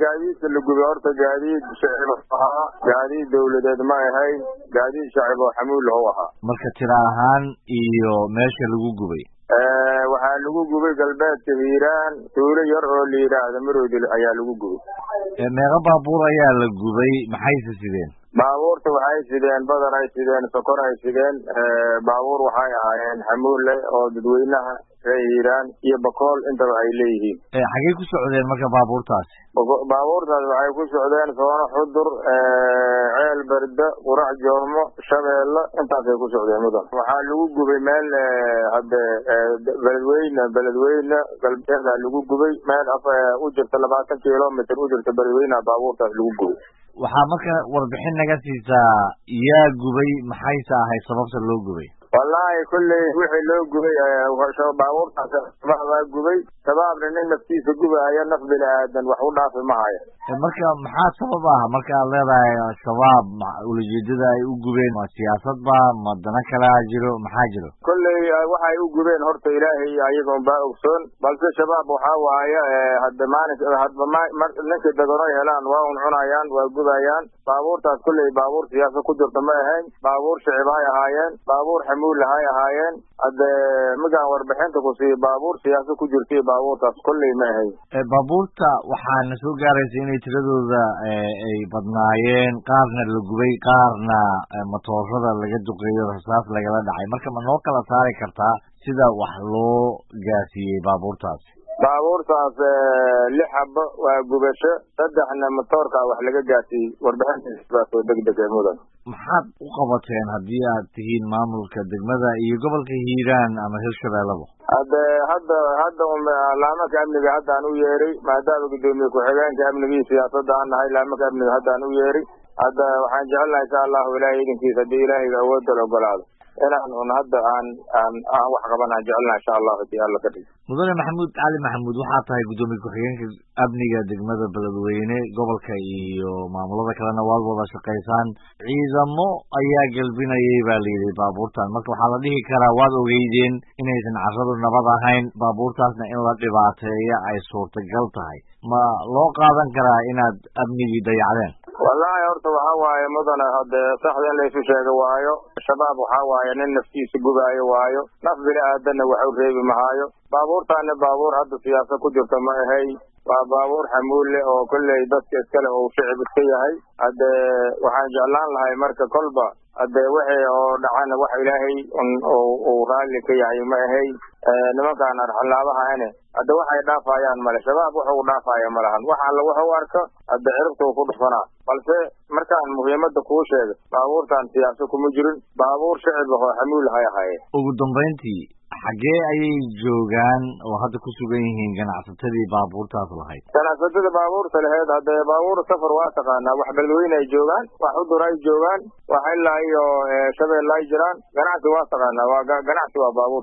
gaadiidka la gubay horta gaadiid shacib ahaa gaadiid dawladeed ma ahayn gaadiid shacib oo xamuul lahu ahaa marka tira ahaan iyo meesha lagu gubay waxaa lagu gubay galbeedka hiiraan tuulo yar oo la yidhaahda maroodil ayaa lagu gubay meeqa baabuur ayaa la gubay maxayse sideen baabuurta waxay sideen badar ay sideen sokor ay sideen baabuur waxay ahaayeen xamuulle oo dadweynaha ree hiiraan iyo bakool intaba ay leeyihiin xaggey ku socdeen marka baabuurtaasi baabuurtaas waxay ku socdeen soono xudur ceel berde qurac joormo shabeelle intaasay ku socdeen mudan waxaa lagu gubay meel hadde beledweyne beledweyne galbeeda lagu gubay meel u jirta labaatan kilomitr u jirta beledweyneha baabuurtaas lagu gubay waxaa marka warbixin naga siisaa yaa gubay maxayse ahayd sababta loo gubay wallaahi kulley wixii loo gubay baabuurtaas shabaab baa gubay shabaabna nin naftiisa gubahaya naf bini aadan wax u dhaafi ma haya marka maxaa sabab ah marka aad leedahay shabaab ulajeedada ay u gubeen ma siyaasad ba ma dana kalea jiro maxaa jiro kolley waxay u gubeen horta ilaahay ayaga unbaa ogsoon balse shabaab waxaa waaye hadda maalin hadba ninkii daganoy helaan waa un cunayaan waa gubayaan baabuurtaas kolley baabuur siyaasa ku jirta ma ahayn baabuur shicib hay ahaayeen baabuur xamuulla hay ahaayeen hadde migaan warbixinta ku siiyo baabuur siyaasa ku jirtay baabuurtaas kolley ma ahayn baabuurta waxaana soo gaaraysa inay tiradooda ay badnaayeen qaarna la gubay qaarna matoorada laga duqeeyo rasaas lagala dhacay marka ma noo kala saari kartaa sida wax loo gaarsiiyey baabuurtaasi baabuurtaas lix xabo waa gubasho saddexna matoorkaa wax laga gaarsiiyey warbixintaas oo degdeg ee mudan maxaad u qabateen haddii aad tihiin maamulka degmada iyo gobolka hiiraan ama hirshabeellaba hadde hadda hadda laamaka amniga haddaan u yeeray maadaama guddoomiye ku-xigeenka amnigii siyaasadda aan nahay laamaka amniga haddaan u yeeray hadda waxaan jecelnahay insha allahu ilaahay idinkiisa haddii ilaahayga awoodda la ogolaado inaan un hadda aan aan aan wax qabanaan jecelnaha insha allahu hadii alla ka dhig mudane maxamuud cali maxamuud waxaa tahay guddoomiye ku-xigeenka amniga degmada beledweyne gobolka iyo maamulada kalena waad wada shaqaysaan ciidamo ayaa gelbinayay baa layidhi baabuurtan marka waxaa la dhihi karaa waad ogeydeen inaysan carradu nabad ahayn baabuurtaasna in la dhibaateeya ay suurtagal tahay ma loo qaadan karaa inaad amnigii dayacdeen wallaahi horta waxaa waaye mudane hade saxda in laysu sheego waayo shabaab waxaa waaye nin naftiisa gubaayo waayo naf bini aadanna wax u reebi mahaayo baabuurtaana baabuur hadda siyaasa ku jirta ma ahay waa baabuur xamuulle oo kolley dadka iskale oo shicib iska yahay hadde waxaan jeclaan lahay marka kolba hadde wixii oo dhacana wax ilaahay uu raalli ka yahay ma ahay nimankaan arxalaabahane hadde waxay dhaafayaan male shabaab wuxu u dhaafaya malahan wax alla wuxu arko hadde ciribta uu ku dhufanaa balse markaan muhiimada kuu sheegay baabuurtaan siyaasa kuma jirin baabuur shicib ahoo xamuul hay ahaye ugu dambayntii xaggee ayay joogaan oo hadda ku sugan yihiin ganacsatadii baabuurtaas lahayd ganacsatada baabuurta laheyd haddee baabuur safar waa taqaanaa wax beledweyne ay joogaan wax udur ay joogaan wax ilaa iyo shabeelle ay jiraan ganacsi waa taqaanaa waa ganacsi waa baabuur